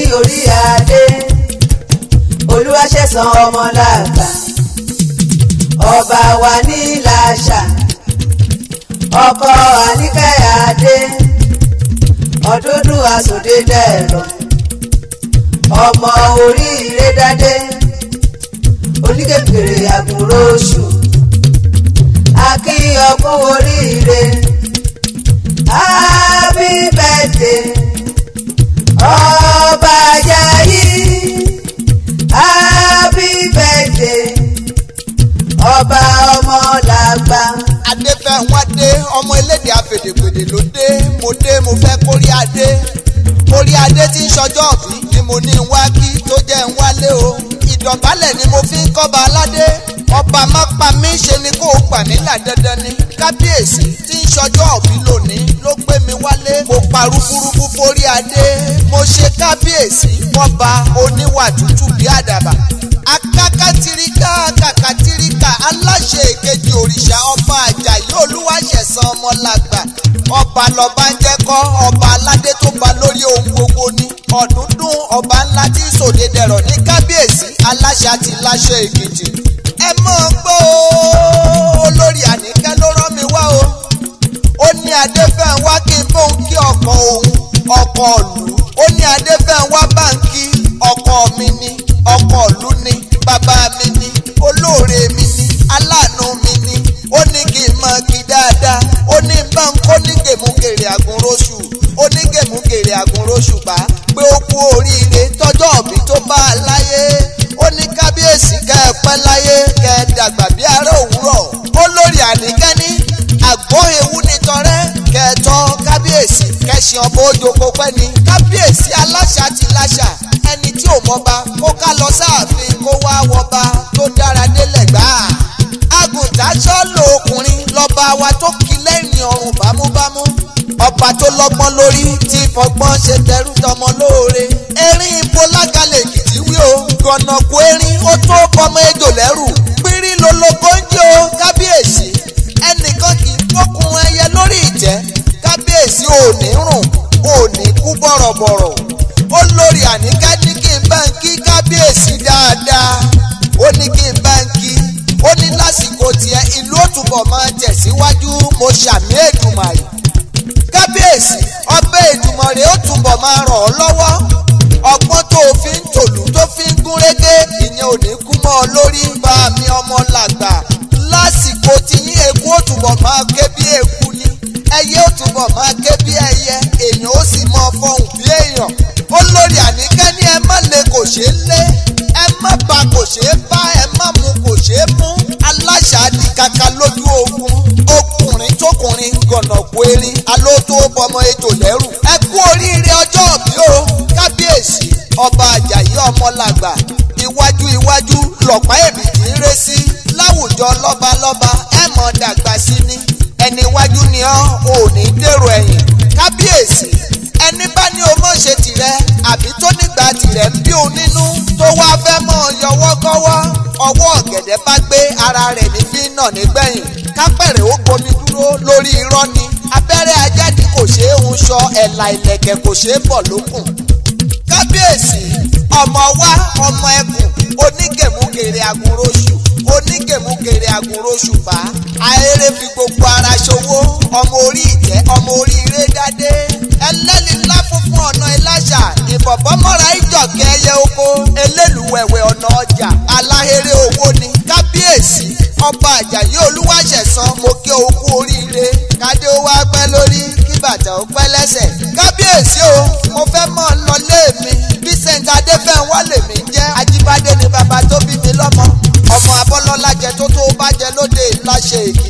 orí adé olúwaṣẹ̀san ọmọlàgbà ọba wa ní làṣà ọkọ àníkẹ́yàdé ọdúndún àsòdé dẹ̀rọ̀ ọmọ oríire dádé oníkèkèrè àgùnrò oṣù akíyọkú oríire happy birthday ọba Àjàyí happy birthday ọba ọmọlàgbà. adéfẹ́wádé ọmọ elédè afèdèpèdè ló dé mo dé mo fẹ́ kórí adé orí adé tí ń ṣọjọ́ òbí ni mo ní ń wá kí tó jẹ́ ń wálé o ìdọ̀bálẹ̀ ni mo fi ń kọ́ba aládé ọba má pa mí ṣe ni kó o gbà nílà dandan ni kábíyèsí tí ń ṣọjọ́ òbí lónìí ló gbé mi wálé mo pa rúburúbu forí adé mo ṣe kábíyèsí fọ́ba oníwà tútù bí àdàbà akákàtìríkà kàkàtìríkà aláṣẹ èkejì òrìṣà ọba àjàyí olúwaṣẹ̀san ọmọlàgbà ọba lọba ń jẹ́ kọ́ ọba aládé tó ba lórí ohun gbogbo ní ọ̀dúndún ọba ńlá tí ń sòde dẹ̀rọ̀ ní kábíyèsí aláṣẹ àti láṣẹ èkejì ẹ mọ̀ gbọ́ o olórí àníkẹ́ ló rán mi wá o ó ní adéfẹ́ wá kí n bóun kí ọkọ òun ọkọ ìlú ó ní adéfẹ́ wá báńkì ọkọ mi ni ọkọ ìlú ni bàbá mi ni olóore mi ni aláàánú mi ni ó ní kí n mọ kí dáadáa ó ní bá ń kó ní gèmúgèrè àgùnróṣù ó ní gèmúgèrè àgùnróṣù bá pé ó kú oríire tọjọ́ òbí tó bá a láyé ó ní kábíyèsí kẹ́ ẹ pẹ́ láyé kẹ́ ẹ dàgbà bí ará òwúrọ̀ olórí àníkẹ́ ní àgbọ̀ ewu ní tọrẹ́ kẹtọ́ kábíyèsí kẹsàn ọmọ ojoko pẹ́ ni kábíyèsí aláṣà ti láṣà ẹni tí ò mọba kó ká lọ sáàfin kó wá wọba tó dára délẹ̀ gbáà àgùntàn sọ́ọ̀lù ọkùnrin lọ́ba wa tó kí lẹ́yìn ọrùn bámúbámú ọba tó lọ́gbọ́n lórí tí fọgbọ́n ṣe tẹrú tọmọ lóore erin ibo lágalẹ̀ èkìtì wí o gànàkú erin ó tó bọmọ ejò lẹ́rù pírí lolóko ń jẹ́ o kábíyèsí ẹnìkan kì í fọkùn ẹyẹ lórí ìtẹ́ kábíyèsí ò ní rùn ò ní kú bọ̀rọ̀bọ̀rọ̀ olórí àníkẹ́ ní kí n bá ń kí kábíyèsí dáadáa ó ní kí n bá ń kí ó ní lásìkò tiẹ̀ ìlú òtúbọ̀ máa tẹ̀síwájú mo ṣàmì èdùmàrè kábíyèsí ọbẹ̀ èdùmàrè ó túbọ̀ máa ràn ọ́ lọ́wọ́ ọgbọ́n tó o fi ń tòlú tó fi ń gún régé ìyẹn ò ní kú mọ́ ọ lórí bá mi ọmọ làgbà lásìkò tí yín eku ó túbọ̀ máa ké bí eku ni ẹyẹ ó túbọ̀ máa ké bí ẹyẹ èèyàn ó sì mọ fọhùn bí èèyàn olórí àníkẹ́ ní ẹ má lè kò ṣeé lé ẹ má ba kò ṣeé bá ẹ má mu kò ṣeé mú aláṣà di kaka lójú ogun ọkùnrin tókùnrin gànàkú erin alótó bọmọ ejò lẹ́rù ẹ kú oríire ọjọ́ òbí o kábíyèsí ọba àjàyí ọmọlàgbà iwájú iwájú lọ̀pá èbìtì ń ré sí láwùjọ lọ́balọ́ba ẹ mọ̀ dàgbà sí ni ẹni iwájú ni ọ́ ò ní dèrò ẹ̀yìn kábíyèsí ẹni bá ní o mọ̀ ṣe tìrẹ àbí tó nígbà tìrẹ ń bí òun nínú tó wá fẹ́ mọ̀ yọwọ́ kọ́wọ́ ọwọ́ ọ̀gẹ̀dẹ̀ bá gbé ara rẹ̀ ní fi nà nígbẹ̀yìn kápẹ̀rẹ̀ ó gbomi dúró lórí irọ́ ni abẹ́rẹ́ ajáde kò ṣeé hun sọ ẹ̀là ìlẹ̀kẹ̀ kò ṣeé bọ̀ lókùn kábíyèsí ọmọ wa ọmọ ẹkùn onígèmúgèrè àgùnróṣù onígèmúgèrè àgùnróṣù bá ahéré fi gbogbo ara ṣòwò ọmọ orí ìtẹ́ ọmọ orí ire dádé ẹlẹ́ni ńlá funfun ọ̀nà ìlàṣà ìbọ̀bọ̀ mọ́ra ìjọ̀kẹ́ ẹyẹ oko eléluwẹ̀wẹ̀ ọ̀nà ọjà aláhéré owó ni kábíyèsí ọba àjàyí olúwaṣẹ̀san mo kí o kú oríire kádé ó wá pẹ́ lórí kí bàtà ó pẹ́ lẹ́sẹ̀ kábíyèsí o mo fẹ́ mọ̀ lọ lé mi vincent adéfẹ́wọ́ lèmi ń jẹ́ ajíbádé ni bàbá tó bí mi lọ́mọ ọmọ abọ́lọ́lá jẹ tó tó bá jẹ lóde ìláṣẹ èkì